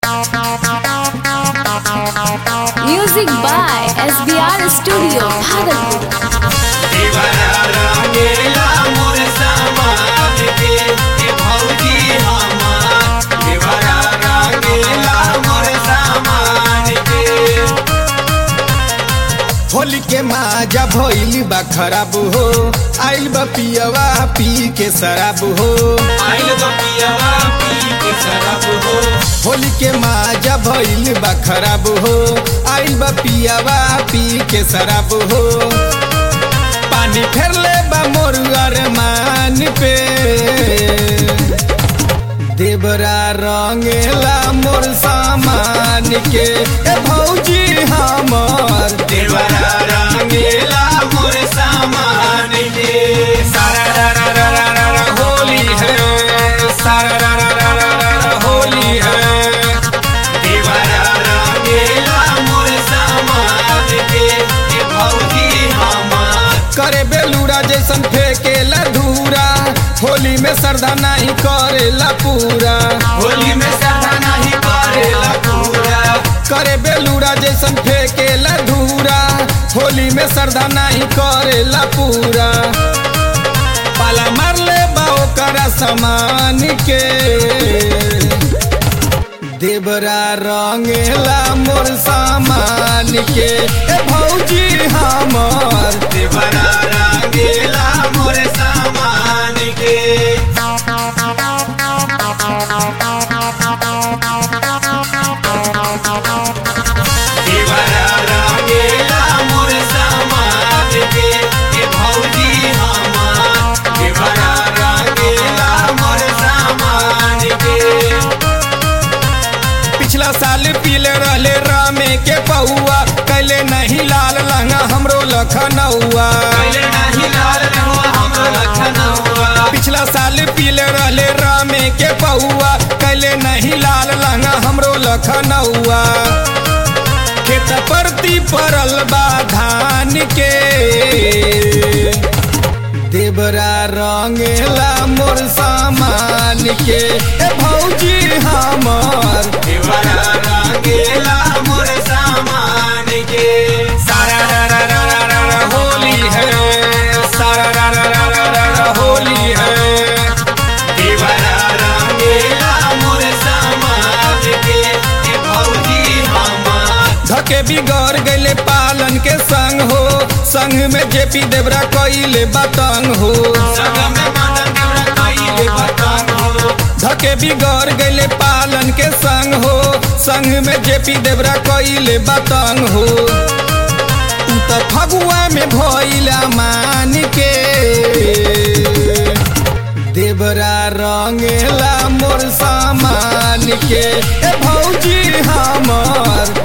Music by SBR Studio, Bhagalpur. Holi के माजा भइल बा खराब हो आइल बा पियवा पी के शराब हो होली के माजा भइल बा खराब हो आइल बा पियवा पी के शराब हो पानी फेरले बा मोर अरमान पे देवरा रंगेला मोर सामान के ए भौजी हमर देवरा रंगेला मोर सामान के सारा रा रा रा रा रा रा होली है सारा रा रा रा रा रा रा होली है देवरा रंगेला मोर सामान के ए भौजी हमर करे बेलूरा जैसन फेंकेला धूरा होली में श्रद्धा नहीं करेला पूरा होली में श्रद्धा नहीं करेला पूरा करे बेलूरा जैसन फेंकेला धूरा होली में श्रद्धा नहीं करेला पूरा पाला मारले बाओ करा समान के देवरा रंगेला मोर सामान के ए भौजी हमर देवरा रंगेला मोर सामान के देवरा रंगेला मोर सामान के ए भौजी हमर देवरा रंगेला मोर सामान के पिछला साल पीले रहले रामे के पहुआ कैले नहीं लाल लहंगा हमरो लखनऊआ पिछला साल पीले रहले रामे के पहुआ कैले नहीं लाल लहंगा हमरो लखनऊआ खेत परती परल बा धान के देवरा रंगेला मोर सामान के ए भौजी हमर देवरा रंगेला मोर सामान के सारा रा रा रा रा रा रा होली है सारा रा रा रा रा रा रा होली है देवरा रंगेला मोर सामान के ए भौजी हमर धके बिगड़ गइले पालन के संग हो संग में जेपी देवरा कइले बतंग हो धके बिगड़ गइले पालन के संग हो संग में जेपी देवरा कइले बतंग हो तू त फगुआ में भइला मान के देवरा रंगेला मोर सामान के ए भौजी हमर